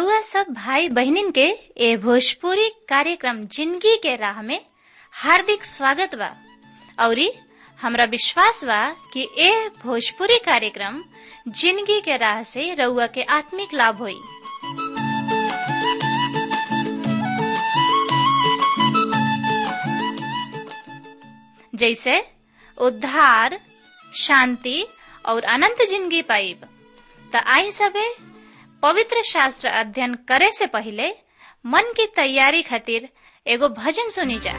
रउआ सब भाई बहनिन के ए भोजपुरी कार्यक्रम जिंदगी के राह में हार्दिक स्वागत बा औरी हमरा विश्वास बा कि ए भोजपुरी कार्यक्रम जिंदगी के राह से रउआ के आत्मिक लाभ होई जैसे उद्धार शांति और अनंत जिंदगी पाइब त आई सबे पवित्र शास्त्र अध्ययन करे से पहले मन की तैयारी खातिर एगो भजन सुनी जा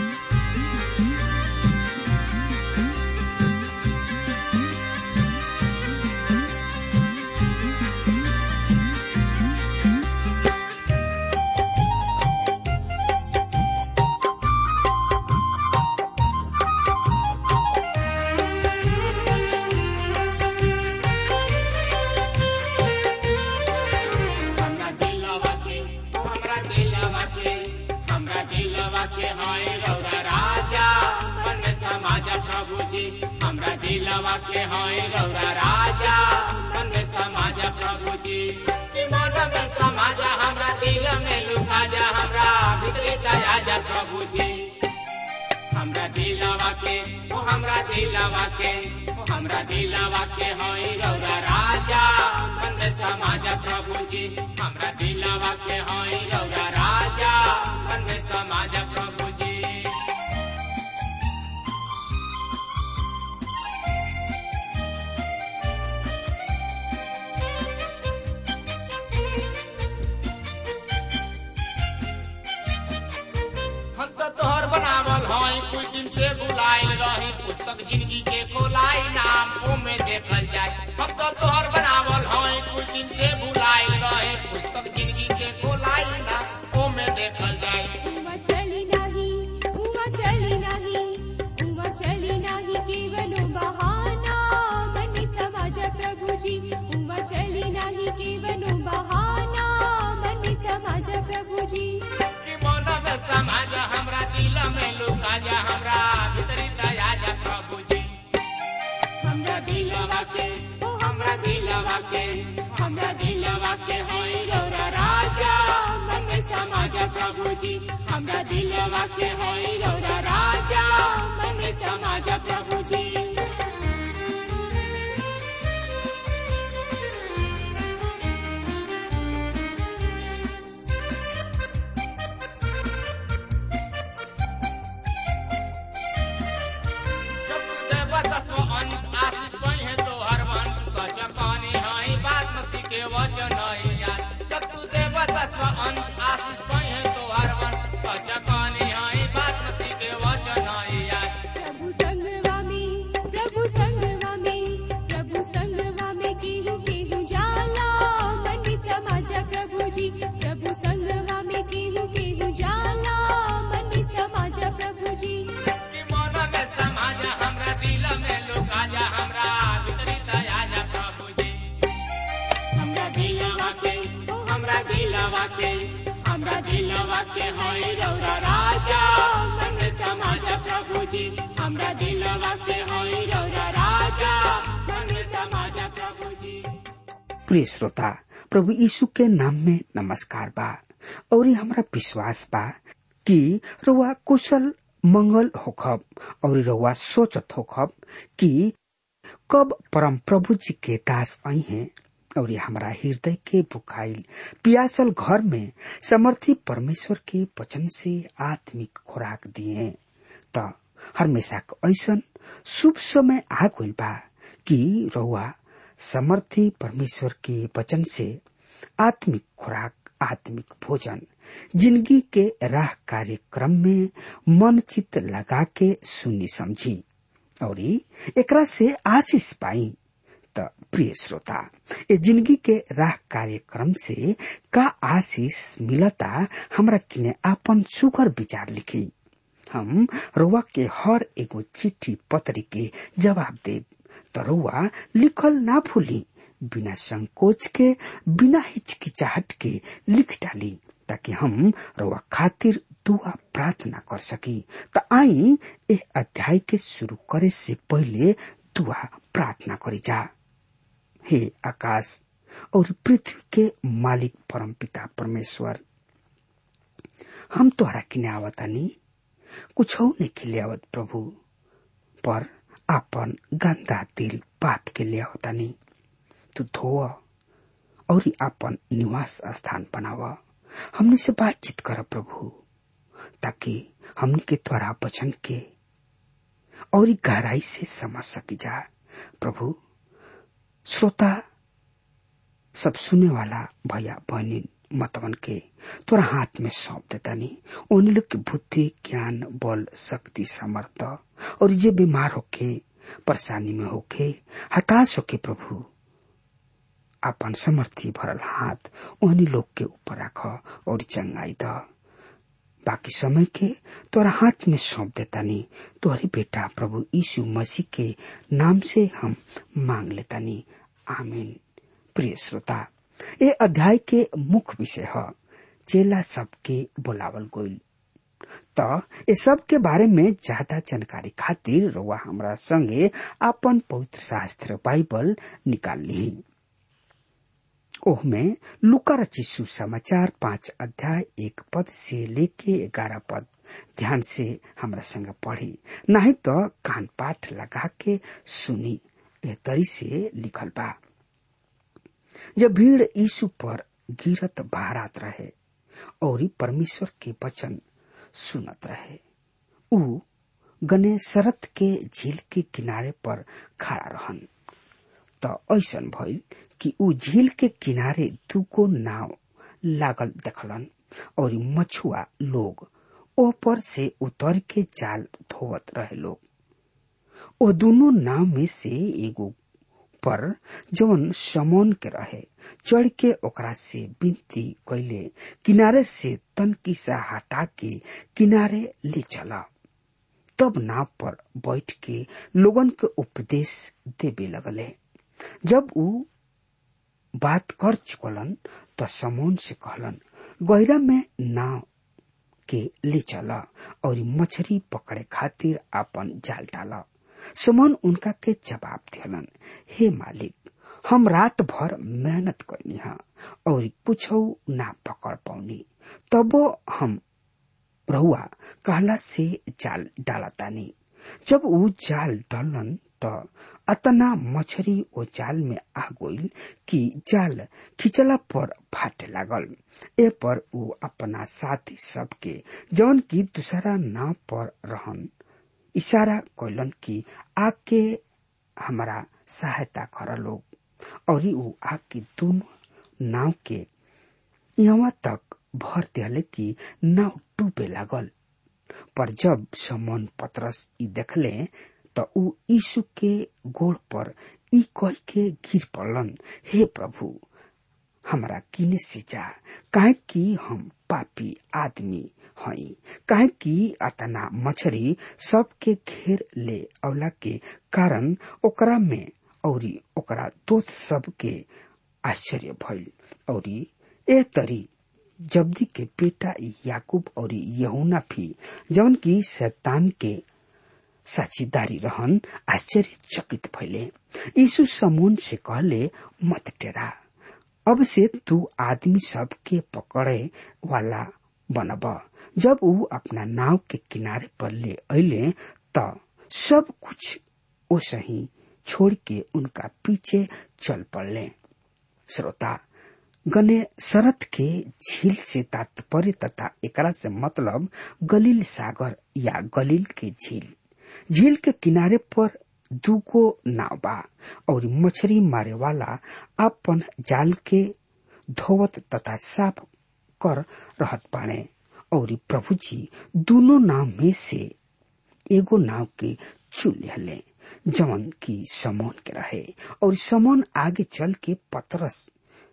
हमरा दिलवा के हमरा दिलवा के हमरा दिलवा के हाय रौरा राजा मन में समाजा प्रभु जी हमरा दिलवा के हाय रौरा राजा मन में समाजा प्रभु जी कि मन में समाजा हमरा दिल में लुका जा हमरा भीतरी दया जा प्रभु जी हमरा दिलवा के ओ हमरा दिलवा के ओ हमरा दिलवा के होई रौरा राजा मन में समाजा प्रभु जी हमरा दिलवा के होई रौरा राजा मन में समाजा प्रभु जी हम तो तोहर बनावल हई कुछ दिन से बुलाइल रही पुस्तक जिंदगी के खोलाई नाम ओमे देखल जाए हम तो तोहर बनावल हई कुछ दिन से बुलाइल रही पुस्तक जिंदगी के खोलाई नाम ओमे देखल जाए उमा चली नाही उमा चली नाही उमा चली नाही केवल बहाना बनी समाज प्रभु जी उमा चली नाही केवल बहाना बनी समाज प्रभु जी कि मन में समाज हमरा दिल में लुका जा हमरा भीतरी दया जा प्रभु जी हमरा दिलवा के ओ हमरा दिलवा के हमरा दिलवा के होई रौरा राजा मन में समाज प्रभु जी हमरा दिलवा के होई रौरा राजा मन में समाज प्रभु जी प्रभु संगवा में प्रभु संगवा में प्रभु संगवा में केहू केहू जाला बनी समाज प्रभु जी प्रभु संगवा में केहू केहू जाला बनी समाज प्रभु जी हमरा दिलवा के होई रौरा राजा मन में समाज प्रभु जी हमरा दिलवा के होई रौरा राजा मन में समाज प्रभु जी प्रिय श्रोता प्रभु यीशु के नाम में नमस्कार बा और ये हमरा विश्वास बा कि रउआ कुशल मंगल होखब और रउआ सोचत होखब कि कब परम प्रभु जी के दास आई हैं और ये हमरा हृदय के बुखाइल पियासल घर में समर्थी परमेश्वर के वचन से आत्मिक खुराक दिए त हमेशा ऐसन शुभ समय आ गइल बा कि रउआ समर्थी परमेश्वर के वचन से आत्मिक खुराक आत्मिक भोजन जिंदगी के राह कार्यक्रम में मन चित लगा के सुनी समझी और एकरा से आशीष पाई त प्रिय श्रोता ये जिंदगी के राह कार्यक्रम से का आशीष मिलता हमरा किने आपन सुगर विचार लिखी हम रुआ के हर एगो चिट्ठी पत्री के जवाब देब त रुआ लिखल ना भूली बिना संकोच के बिना हिचकिचाहट के लिख डाली ताकि हम रुआ खातिर दुआ प्रार्थना कर सकी त आई ए अध्याय के शुरू करे से पहले दुआ प्रार्थना करी जा हे आकाश और पृथ्वी के मालिक परम पिता परमेश्वर हम तोहरा किने आवतानी कुछ नहीं के लिए आवत प्रभु पर आपन गंदा दिल पाप के लिए आवतानी तू धो और आपन निवास स्थान बनाव हमने से बातचीत कर प्रभु ताकि हमने के त्वरा वचन के और गहराई से समझ सकी जा प्रभु श्रोता सब सुने वाला भैया बहनी मतवन के तोरा हाथ में सौंप देता नहीं उन लोग की बुद्धि ज्ञान बल शक्ति समर्थ और जे बीमार होके परेशानी में होके हताश होके प्रभु अपन समर्थी भरल हाथ उन्हीं लोग के ऊपर रख और चंगाई द बाकी समय के तोरा हाथ में सौंप देता नहीं तोहरे बेटा प्रभु यीशु मसीह के नाम से हम मांग लेता नहीं आमीन प्रिय श्रोता ये अध्याय के मुख्य विषय है चेला सबके बुलावल गोइल तो ये सब के बारे में ज्यादा जानकारी खातिर रुआ हमरा संगे अपन पवित्र शास्त्र बाइबल निकाल ली ओह में लुका रचित सुसमाचार पांच अध्याय एक पद से लेके ग्यारह पद ध्यान से हमरा संग पढ़ी नहीं तो कान पाठ लगा के सुनी ए तरी से लिखल बा जब भीड़ यीशु पर गिरत बहरात रहे और परमेश्वर के वचन सुनत रहे ऊ गने सरत के झील के किनारे पर खड़ा रहन त ऐसन भइल कि ऊ झील के किनारे दुगो नाव लागल देखलन और मछुआ लोग ओ पर से उतर के जाल धोवत रहे लोग ओ दोनों नाव में से एगो पर जवन समोन के रहे चढ़ के ओकरा से विनती कैले किनारे से तन किसा हटा के किनारे ले चला तब नाव पर बैठ के लोगन के उपदेश देवे लगले जब ऊ बात कर चुकलन तो समोन से कहलन गहरा में नाव के ले चला और मछली पकड़े खातिर अपन जाल डाला सुमन उनका के जवाब दिलन हे मालिक हम रात भर मेहनत करनी हा और कुछ ना पकड़ पाऊनी तबो हम रहुआ कहला से जाल डालतानी जब ऊ जाल डालन त अतना मछरी ओ जाल में आ गईल कि जाल खिंचला पर फाटे लागल ए पर ऊ अपना साथी सबके जवन की दूसरा नाव पर रहन इशारा कैलन कि आके हमारा सहायता कर लोग और ऊ आके दोनों नाव के यहाँ तक भर दिले कि नाव डूबे लागल पर जब समन पतरस ई देखले त ऊ यीशु के गोड़ पर ई कह के गिर पड़लन हे प्रभु हमरा किने से जा काहे कि हम पापी आदमी हई काहे कि अतना मछरी सबके घेर ले अवला के कारण ओकरा में औरी ओकरा दोस्त सबके आश्चर्य भइल औरी ए तरी जब्दी के बेटा याकूब और यहुना भी जवन की शैतान के साझीदारी रहन आश्चर्यचकित भइले यीशु समून से कहले मत टेरा अब से तू आदमी सब के पकड़े वाला बनब जब ऊ अपना नाव के किनारे पर ले अले त सब कुछ ओसही छोड़ के उनका पीछे चल पड़ले श्रोता गने शरत के झील से तात्पर्य तथा एकरा से मतलब गलील सागर या गलील के झील झील के किनारे पर दूगो नाव बा और मछली मारे वाला अपन जाल के धोवत तथा साफ कर रहत पाने और प्रभु जी दोनों नाव में से एगो नाव के चुन ले जवन की समोन के रहे और समोन आगे चल के पतरस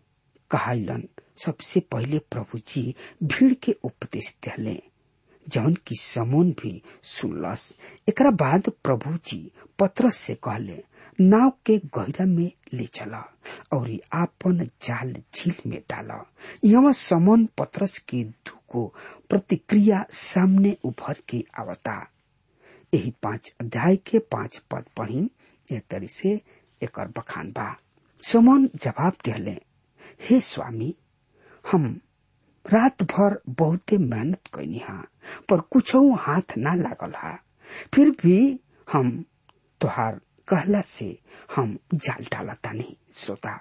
कहलन सबसे पहले प्रभु जी भीड़ के उपदेश दिले जौन की समोन भी सुनलस एकरा बाद प्रभु जी पत्रस से कहले नाव के गहरा में ले चला और आपन जाल झील में डाला यहाँ समोन पत्रस के दुगो प्रतिक्रिया सामने उभर के आवता यही पांच अध्याय के पांच पद पढ़ी ए तरी से एक बखान बा समोन जवाब दिले हे स्वामी हम रात भर बहुते मेहनत कैनी हा पर कुछ हाथ ना लागल हा फिर भी हम तोहार कहला से हम जाल डाला तानी श्रोता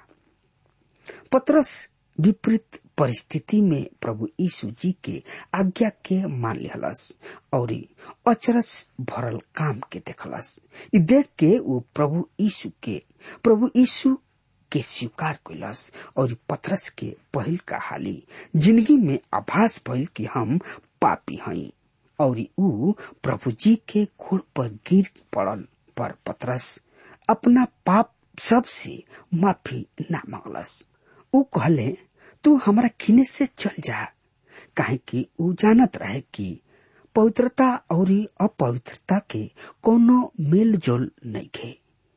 पत्रस विपरीत परिस्थिति में प्रभु यीशु जी के आज्ञा के मान लिहलस और अचरज भरल काम के देखलस इ देख के वो प्रभु यीशु के प्रभु यीशु के स्वीकार कैलस और पत्रस के पहिल का हाली जिंदगी में आभास भइल कि हम पापी हई और ऊ प्रभु जी के गोड़ पर गिर पड़ल पर पत्रस अपना पाप सब से माफी ना मांगलस ऊ कहले तू हमारा किने से चल जा काहे कि ऊ जानत रहे कि पवित्रता और अपवित्रता के कोनो मेल जोल नहीं खे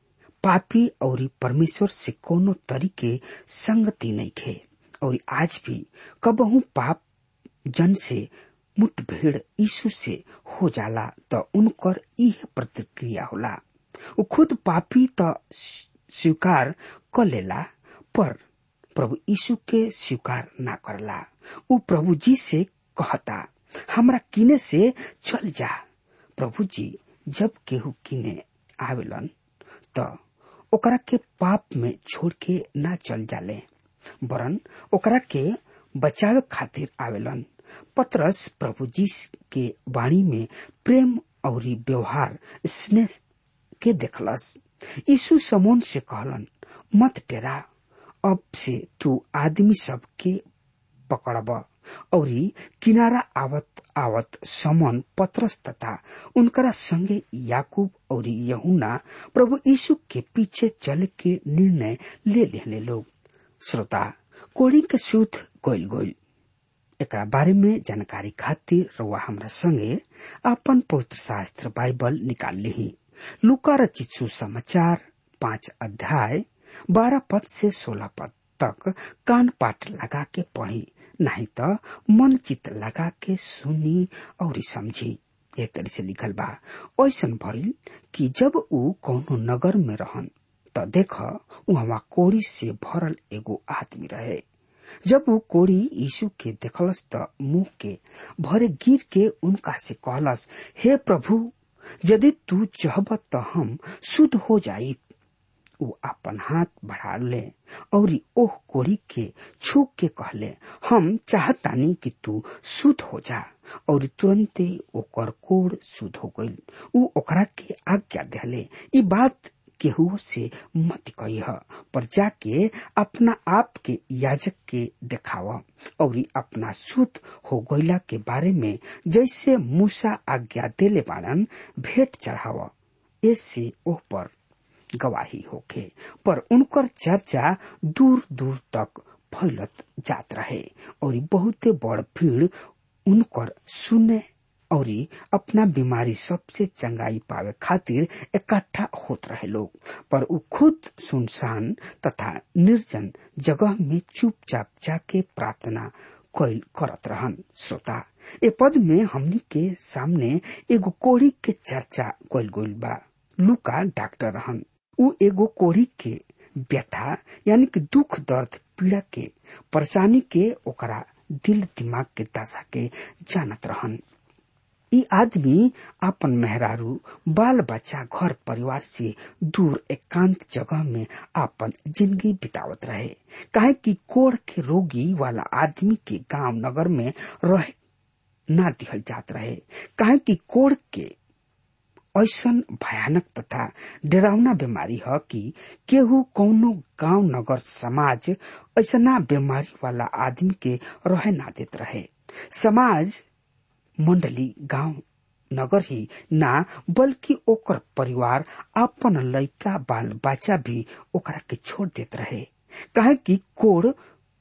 पापी और परमेश्वर से कोनो तरीके संगति नहीं खे और आज भी कबहू पाप जन से मुठभेड़ यीशु से हो जाला तो उनकर यह प्रतिक्रिया होला वो खुद पापी तो स्वीकार कर लेला पर प्रभु यीशु के स्वीकार ना करला उ प्रभु जी से कहता हमरा किने से चल जा प्रभु जी जब केहू किने आवेलन त ओकरा के पाप में छोड़ के ना चल जाले वरन ओकरा के बचावे खातिर आवेलन पत्रस प्रभु जी के वाणी में प्रेम और व्यवहार स्नेह के देखलस यीशु समोन से कहलन मत डेरा अब से तू आदमी सब के पकड़ब और किनारा आवत आवत समन पत्रस तथा उनकरा संगे याकूब और यहुना प्रभु यीशु के पीछे चल के निर्णय ले लेले लोग श्रोता कोड़ी के शुद्ध गोल गोल एकरा बारे में जानकारी खातिर रउआ हमरा संगे अपन पवित्र शास्त्र बाइबल निकाल ली लुका रचित सुसमाचार पांच अध्याय बारह पद से सोलह पद तक कान पाठ लगा के पढ़ी नहीं तो मन चित लगा के सुनी और समझी ए तरी से लिखल बा ऐसन भइल कि जब ऊ कौनो नगर में रहन त देख वहाँ कोड़ी से भरल एगो आदमी रहे जब वो कोड़ी यीशु के देखलस त मुंह के भरे गिर के उनका से कहलस हे प्रभु यदि तू चाहब त हम शुद्ध हो जाई वो अपन हाथ बढ़ा ले और ओह कोड़ी के छू के कहले हम चाहतानी कि तू शुद्ध हो जा और तुरंते ओकर कोड़ शुद्ध हो गई ऊ ओकरा के आज्ञा दिले ई बात केहू से मत कह पर जाके अपना आप के याजक के देखाव और अपना शुद्ध हो गईला के बारे में जैसे मूसा आज्ञा देले बाड़न भेंट चढ़ाव ऐसे ओह पर गवाही होखे पर उनकर चर्चा दूर दूर तक फैलत जात रहे और बहुते बड़ भीड़ उनकर सुने और अपना बीमारी सबसे चंगाई पावे खातिर इकट्ठा होत रहे लोग पर उ खुद सुनसान तथा निर्जन जगह में चुपचाप जाके प्रार्थना कैल करत रहन श्रोता ए पद में हमनी के सामने एगो कोड़ी के चर्चा कैल गइल बा लुका डॉक्टर रहन उ एगो कोड़ी के व्यथा यानी कि दुख दर्द पीड़ा के परेशानी के ओकरा दिल दिमाग के दशा के जानत रहन ई आदमी अपन मेहरारू बाल बच्चा घर परिवार से दूर एकांत जगह में अपन जिंदगी बितावत रहे काहे कि कोड़ के रोगी वाला आदमी के गांव नगर में रह ना दिखल जात रहे काहे कि कोड़ के ऐसन भयानक तथा डरावना बीमारी है कि केहू कौनो गांव नगर समाज ऐसना बीमारी वाला आदमी के रहे ना देत रहे समाज मंडली गांव नगर ही ना बल्कि ओकर परिवार अपन लड़का बाल बच्चा भी ओकरा के छोड़ देत रहे काहे कि कोड़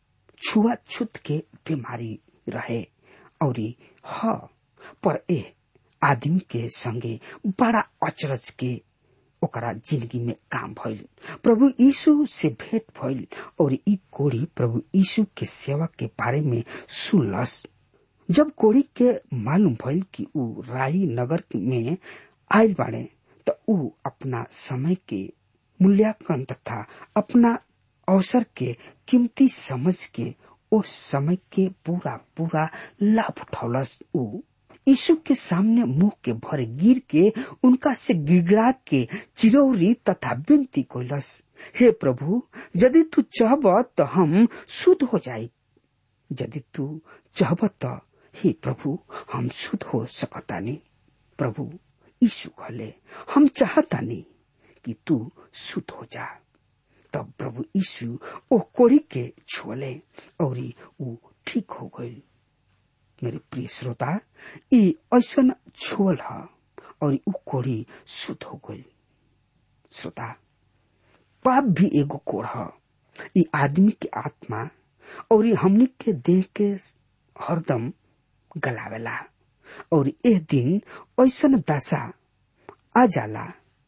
छुआछूत के बीमारी रहे और ह पर ए आदमी के संगे बड़ा अचरज के ओकरा जिंदगी में काम भइल प्रभु यीशु से भेंट भइल और ई कोड़ी प्रभु यीशु के सेवा के बारे में सुनलस जब कोड़ी के मालूम भइल कि ऊ राई नगर में आयल बाड़े त ऊ अपना समय के मूल्यांकन तथा अपना अवसर के कीमती समझ के उस समय के पूरा पूरा लाभ उठौलस ऊ यीशु के सामने मुंह के भर गिर के उनका से गिड़गिड़ा के चिरौरी तथा विनती कोलस हे प्रभु यदि तू चाहब तो हम शुद्ध हो जाए यदि तू चाहब तो हे प्रभु हम शुद्ध हो सकतानी प्रभु यीशु कहले हम चाहतानी कि तू शुद्ध हो जा तब प्रभु यीशु ओ कोड़ी के छुअले और ऊ ठीक हो गई मेरे प्रिय श्रोता ई ऐसन छुअल ह और ऊ कोड़ी शुद्ध हो गई श्रोता पाप भी एगो कोड़ ह ई आदमी के आत्मा और ई हमनी के देह के हरदम गलावेला और एह दिन ऐसन दशा आ जाला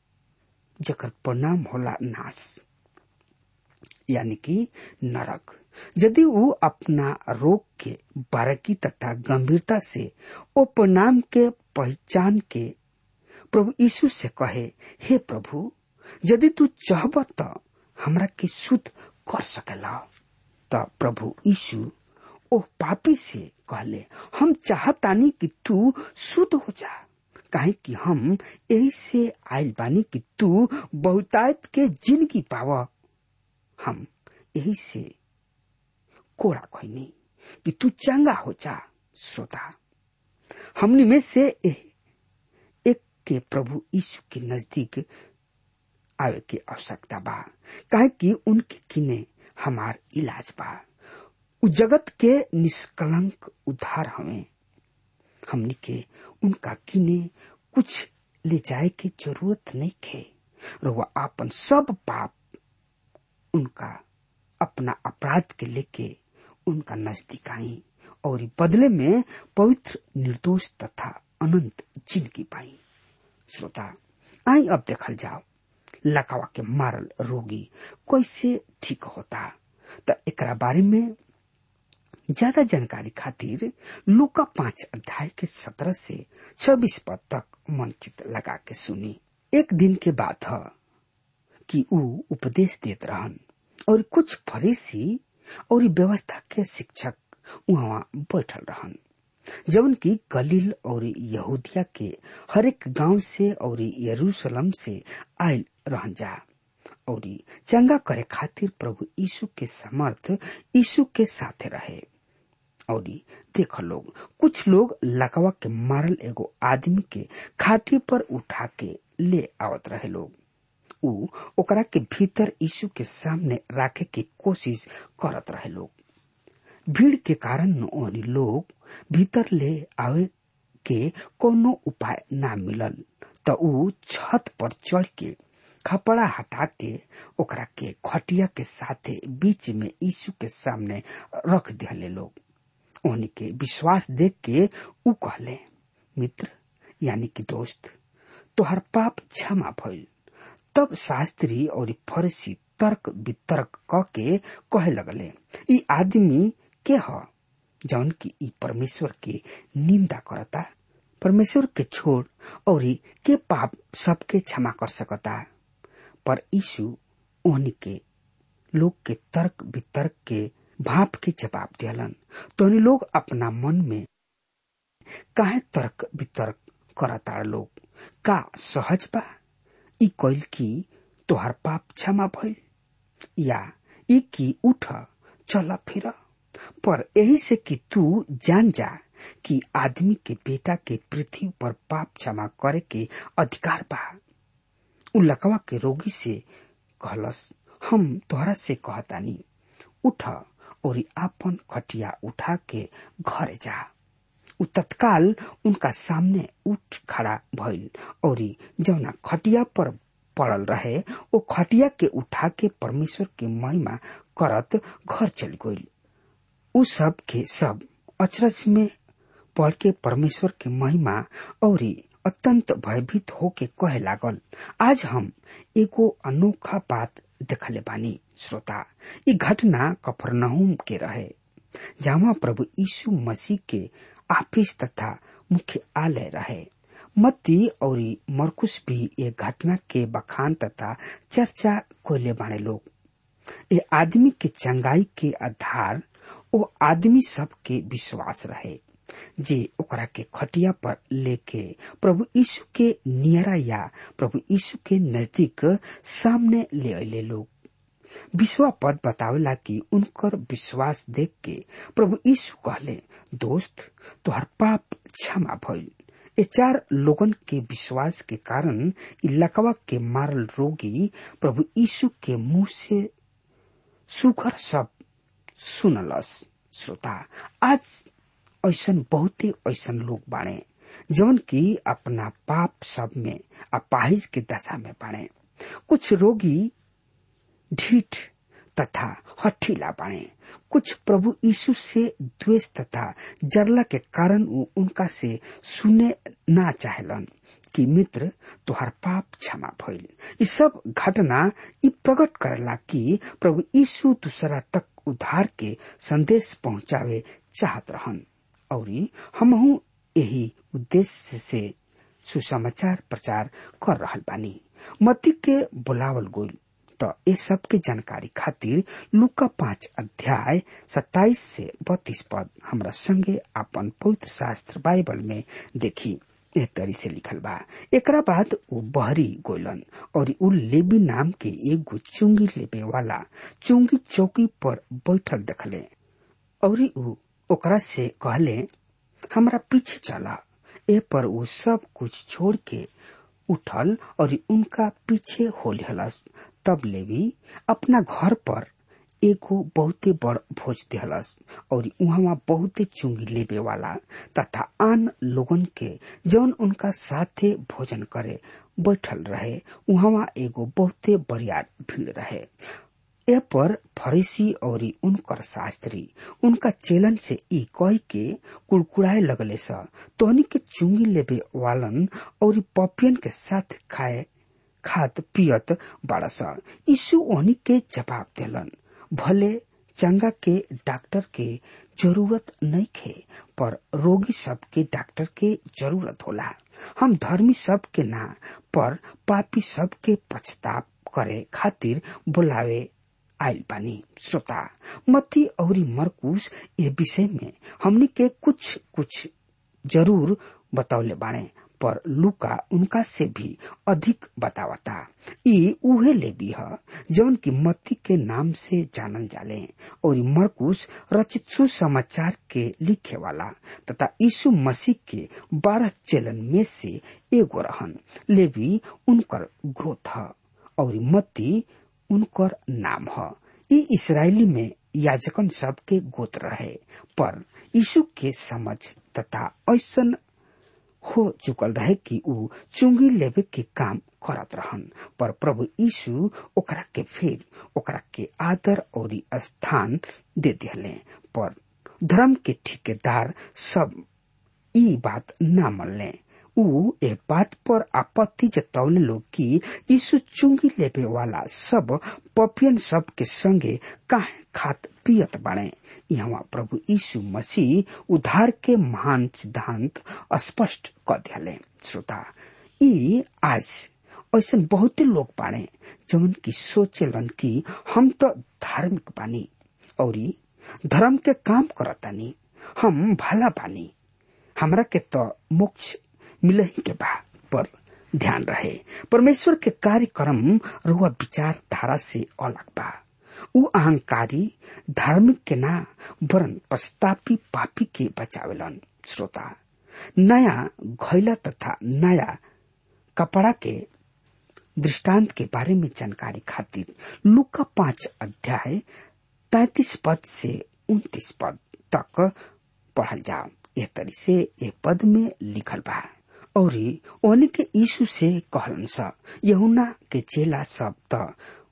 जकर परिणाम होला नाश यानी कि नरक यदि वो अपना रोग के बारकी तथा गंभीरता से ओ परिणाम के पहचान के प्रभु यीशु से कहे हे प्रभु यदि तू चाहब तो हमरा के शुद्ध कर सकेला त प्रभु यीशु ओ पापी से कहले हम चाहतानी कि तू शुद्ध हो जा काहे कि हम यही से आयल बानी कि तू बहुतायत के जिंदगी पाव हम यही से कोड़ा खोनी कि तू चंगा हो जा श्रोता हमने में से एक के प्रभु यीशु के नजदीक आवे के आवश्यकता बा काहे कि उनके किने हमार इलाज बा उ जगत के निष्कलंक उद्धार हमें हमनी के उनका किने कुछ ले जाए के जरूरत नहीं खे रुआ आपन सब पाप उनका अपना अपराध के लेके उनका नजदीक आई और बदले में पवित्र निर्दोष तथा अनंत जिंदगी पाई श्रोता आई अब देखल जाओ लकवा के मारल रोगी कैसे ठीक होता तो एकरा बारे में ज्यादा जानकारी खातिर लुका पांच अध्याय के सत्रह से छब्बीस पद तक मन चित लगा के सुनी एक दिन के बाद ह कि ऊ उपदेश देत रहन और कुछ फरीसी और व्यवस्था के शिक्षक वहाँ बैठल रहन जवन की गलील और यहूदिया के हरेक गांव से और यरूशलेम से आयल रहन जा और चंगा करे खातिर प्रभु यीशु के समर्थ यीशु के साथे रहे और देख लोग कुछ लोग लकवा के मारल एगो आदमी के खाटी पर उठा के ले आवत रहे लोग ऊ ओकरा के भीतर यीशु के सामने राखे के कोशिश करत रहे लोग भीड़ के कारण ओनी लोग भीतर ले आवे के कोनो उपाय ना मिलल त ऊ छत पर चढ़ के खपड़ा हटा के ओकरा के खटिया के साथे बीच में यीशु के सामने रख दिले लोग ओनी के विश्वास देख के ऊ कहले मित्र यानी कि दोस्त तोहर पाप क्षमा भइल तब शास्त्री और फरसी तर्क वितर्क क के कहे लगले ई आदमी के ह जौन की ई परमेश्वर के निंदा करता परमेश्वर के छोड़ और के पाप सबके क्षमा कर सकता पर यीशु ओहनी के लोग के तर्क वितर्क के भाप के जवाब दियलन तो लोग अपना मन में काहे तर्क वितर्क करता लोग का सहज बा ई कैल की तोहर पाप क्षमा भइल या ई की उठ चल फिर पर यही से कि तू जान जा कि आदमी के बेटा के पृथ्वी पर पाप क्षमा करे के अधिकार बा उ लकवा के रोगी से कहलस हम तोहरा से कहतानी उठ और आपन खटिया उठा के घर जा उ तत्काल उनका सामने उठ खड़ा भइल और जौना खटिया पर पड़ल रहे ओ खटिया के उठा के परमेश्वर के महिमा करत घर चल गइल उ सब के सब अचरज में पढ़ के परमेश्वर के महिमा और अत्यंत भयभीत होके कहे लागल आज हम एगो अनोखा बात देखले बानी श्रोता ई घटना कफरनहुम के रहे जहाँ प्रभु यीशु मसीह के ऑफिस तथा मुख्य आलय रहे मत्ती और मरकुश भी ये घटना के बखान तथा चर्चा कोयले बाणे लोग ए आदमी के चंगाई के आधार ओ आदमी सब के विश्वास रहे जे ओकरा के खटिया पर लेके प्रभु यीशु के नियरा या प्रभु यीशु के नजदीक सामने ले अले लोग विश्वा पद बतावेला कि उनकर विश्वास देख के प्रभु यीशु कहले दोस्त तोहर पाप क्षमा भइल ये चार लोगन के विश्वास के कारण लकवा के मारल रोगी प्रभु यीशु के मुंह से सुखर सब सुनलस श्रोता आज ऐसन बहुते ऐसन लोग बाणे जवन की अपना पाप सब में अपाहिज के दशा में बाणे कुछ रोगी ढीठ तथा हठीला बने कुछ प्रभु यीशु से द्वेष तथा जरला के कारण उ उनका से सुने ना चाहलन कि मित्र तुहार पाप क्षमा भइल ये सब घटना ई प्रकट करेला कि प्रभु यीशु दूसरा तक उद्धार के संदेश पहुंचावे चाहत रहन और हमहू यही उद्देश्य से सुसमाचार प्रचार कर रहल बानी मती के बुलावल गोल तो ये सब के जानकारी खातिर लुका पांच अध्याय सत्ताईस से बत्तीस पद हमरा संगे अपन पवित्र शास्त्र बाइबल में देखी ए तरी से लिखल बा एकरा बाद उ बहरी गोलन और उ लेबी नाम के एगो चुंगी लेबे वाला चुंगी चौकी पर बैठल देखले और उ ओकरा से कहले हमरा पीछे चला ए पर उ सब कुछ छोड़ के उठल और उनका पीछे हो हलस तब लेवी अपना घर पर एगो बहुते बड़ भोज दिहलस और उहाँ बहुते चुंगी लेबे वाला तथा आन लोगन के जौन उनका साथे भोजन करे बैठल रहे उहाँ एगो बहुते बरियार भीड़ रहे ए पर फरीसी और उनकर शास्त्री उनका चेलन से ई कह के कुड़कुड़ाए लगले स तोहनी के चुंगी लेबे वालन और पपियन के साथ खाए खात पियत बाड़स यीशु ओहनी के जवाब देलन भले चंगा के डॉक्टर के जरूरत नहीं खे पर रोगी सब के डॉक्टर के जरूरत होला हम धर्मी सब के ना पर पापी सब के पछताप करे खातिर बुलावे आयल बानी श्रोता मत्ती और मरकुस ये विषय में हमनी के कुछ कुछ जरूर बतौले बाणे पर लुका उनका से भी अधिक बतावता ई उहे लेबी ह जौन की मत्ती के नाम से जानल जाले और मरकुस रचित सुसमाचार के लिखे वाला तथा यीशु मसीह के बारह चेलन में से एगो रहन लेबी उनकर ग्रोथ ह और मत्ती उनकर नाम ह ई इसराइली में याजकन सब के गोत्र रहे पर यीशु के समझ तथा ऐसन हो चुकल रहे कि ऊ चुंगी लेवे के काम करत रहन पर प्रभु यीशु ओकरा के फिर ओकरा के आदर और स्थान दे दिले पर धर्म के ठेकेदार सब ई बात न मनले ऊ ए बात पर आपत्ति जतौले लोग कि यीशु चुंगी लेबे वाला सब पपियन सब के संगे काहे खात पियत बाणे यहाँ प्रभु यीशु मसीह उद्धार के महान सिद्धांत स्पष्ट क दिले श्रोता ई आज ऐसा बहुते लोग बाणे जवन की सोचेलन कि हम तो धार्मिक बानी और धर्म के काम करतानी हम भला बानी हमरा के तो मोक्ष मिलही के बा पर ध्यान रहे परमेश्वर के कार्यक्रम रुआ विचारधारा से अलग बा ऊ अहंकारी धार्मिक के ना वरन पश्चातापी पापी के बचावेलन श्रोता नया घैला तथा नया कपड़ा के दृष्टांत के बारे में जानकारी खातिर लुका पांच अध्याय तैतीस पद से उन्तीस पद तक पढ़ल जाओ यह तरी से ये पद में लिखल बा और ओने के यीशु से कहलन स यहुना के चेला सब त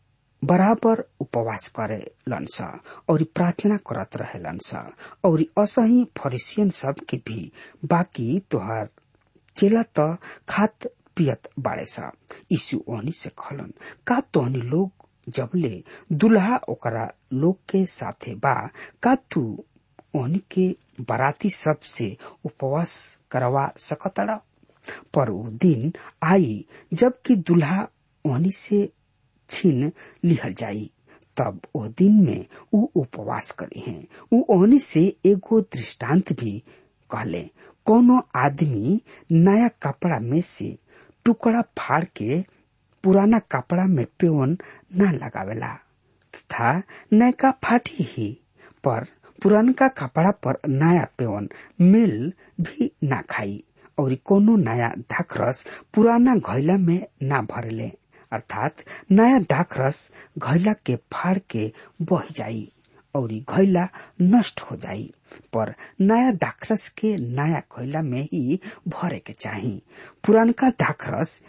बराबर उपवास करे स और प्रार्थना करत रहेलन स और असही फरिसियन सब के भी बाकी तोहर चेला त खात पियत बाड़े स यीशु ओहनी से कहलन का तोहनी लोग जबले दुल्हा ओकरा लोग के साथे बा का तू ओहनी के बराती सब से उपवास करवा सकतड़ा पर वो दिन आई जबकि दुल्हा ओहनी से छीन लिहल जाई तब ओ दिन में ऊ उपवास करी हैं ऊ ओहनी से एगो दृष्टांत भी कहले कोनो आदमी नया कपड़ा में से टुकड़ा फाड़ के पुराना कपड़ा में पेवन न लगावेला तथा नयका फाटी ही पर पुरानका कपड़ा पर नया पेवन मेल भी ना खाई और कोनो नया दाखरस पुराना घैला में ना भरले अर्थात नया दाखरस घैला के फाड़ के बह जाई और घैला नष्ट हो जाई पर नया दाखरस के नया घैला में ही भरे के चाही पुरानका दाखरस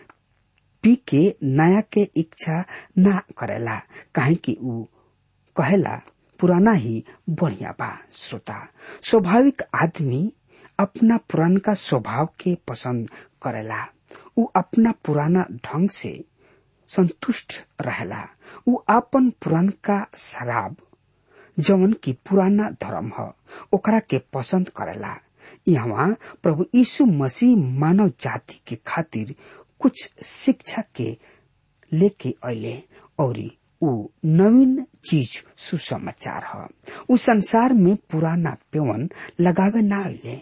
पी के नया के इच्छा ना करेला काहे कि ऊ कहेला पुराना ही बढ़िया बा श्रोता स्वाभाविक आदमी अपना पुरानका स्वभाव के पसंद करेला ऊ अपना पुराना ढंग से संतुष्ट रहेला ऊ अपन पुरानका शराब जवन की पुराना धर्म ह ओकरा के पसंद करेला यहाँ प्रभु यीशु मसीह मानव जाति के खातिर कुछ शिक्षा के लेके अले और ऊ नवीन चीज सुसमाचार ह ऊ संसार में पुराना पेवन लगावे ना अले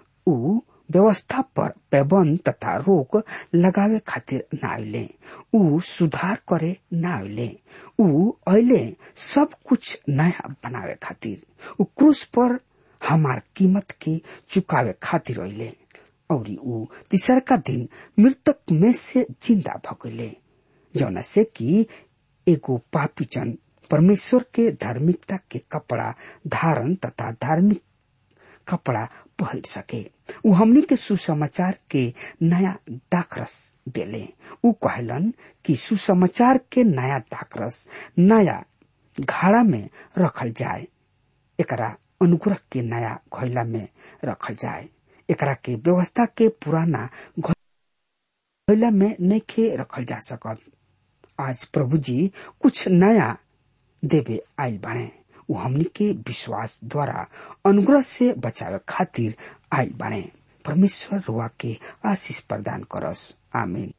ऊ व्यवस्था पर पैबंद तथा रोक लगावे खातिर ना अले ऊ सुधार करे ना अले ऊ अले सब कुछ नया बनावे खातिर ऊ क्रूस पर हमार कीमत के चुकावे खातिर अले और ऊ तीसरका दिन मृतक में से जिंदा भगले जौना से कि एगो पापीचन परमेश्वर के धार्मिकता के कपड़ा धारण तथा धार्मिक कपड़ा पहन सके ऊ हमनी के सुसमाचार के नया दाखरस देले ऊ कहलन कि सुसमाचार के नया दाखरस नया घाड़ा में रखल जाए एकरा अनुग्रह के नया घैला में रखल जाए एकरा के व्यवस्था के पुराना घैला में नइखे रखल जा सकत आज प्रभु जी कुछ नया देवे आयल बाणे ऊ हमनी के विश्वास द्वारा अनुग्रह से बचावे खातिर आयल बाणे परमेश्वर रुआ के आशीष प्रदान करस आमीन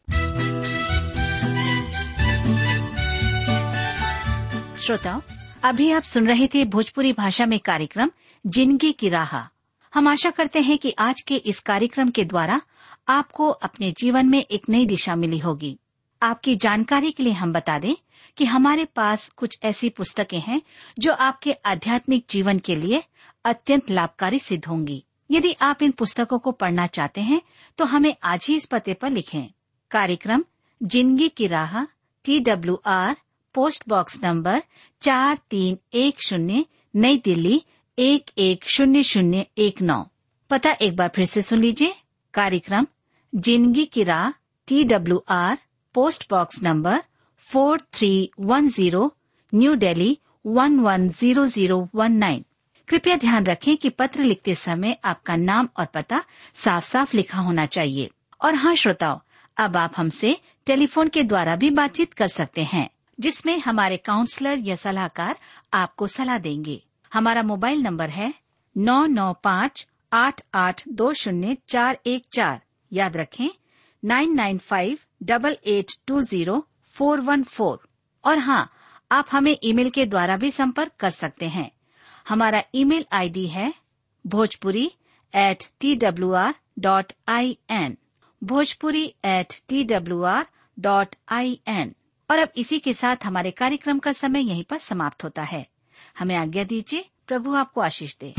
श्रोताओं अभी आप सुन रहे थे भोजपुरी भाषा में कार्यक्रम जिंदगी की राह हम आशा करते हैं कि आज के इस कार्यक्रम के द्वारा आपको अपने जीवन में एक नई दिशा मिली होगी आपकी जानकारी के लिए हम बता दें कि हमारे पास कुछ ऐसी पुस्तकें हैं जो आपके आध्यात्मिक जीवन के लिए अत्यंत लाभकारी सिद्ध होंगी यदि आप इन पुस्तकों को पढ़ना चाहते हैं तो हमें आज ही इस पते पर लिखें कार्यक्रम जिंदगी की राह T W R post box number चार तीन एक शून्य नई दिल्ली एक एक शून्य शून्य एक नौ पता एक बार फिर से सुन लीजिए कार्यक्रम जिंदगी की राह T W R post box number four three one zero New Delhi one one zero zero one nine कृपया ध्यान रखें कि पत्र लिखते समय आपका नाम और पता साफ साफ लिखा होना चाहिए और हाँ श्रोताओं अब आप हमसे टेलीफोन के द्वारा भी बातचीत कर सकते हैं जिसमें हमारे काउंसलर या सलाहकार आपको सलाह देंगे हमारा मोबाइल नंबर है नौ नौ पाँच आठ आठ दो शून्य चार एक चार याद रखें nine nine five double eight two zero four one four और हाँ आप हमें ईमेल के द्वारा भी संपर्क कर सकते हैं हमारा ईमेल आईडी है Bhojpuri at T W R dot I N Bhojpuri at T W R dot I N और अब इसी के साथ हमारे कार्यक्रम का समय यहीं पर समाप्त होता है हमें आज्ञा दीजिए प्रभु आपको आशीष दे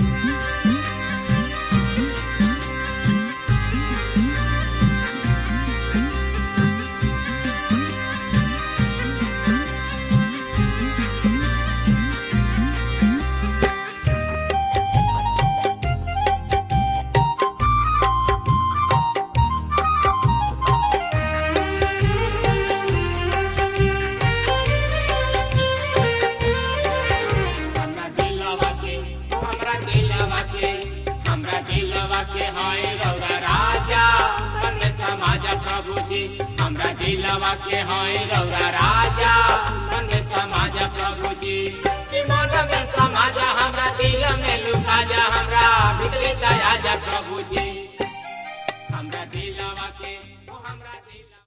हमरा दिलवा के हमरा दिलवा के हमरा दिलवा के हाय रौरा राजा मन में समाजा प्रभु जी हमरा दिलवा के हाय रौरा राजा मन में समाजा प्रभु जी कि मन में समाजा हमरा दिल में लुका जा हमरा भीतरी दया जा प्रभु जी हमरा दिलवा के ओ हमरा दिल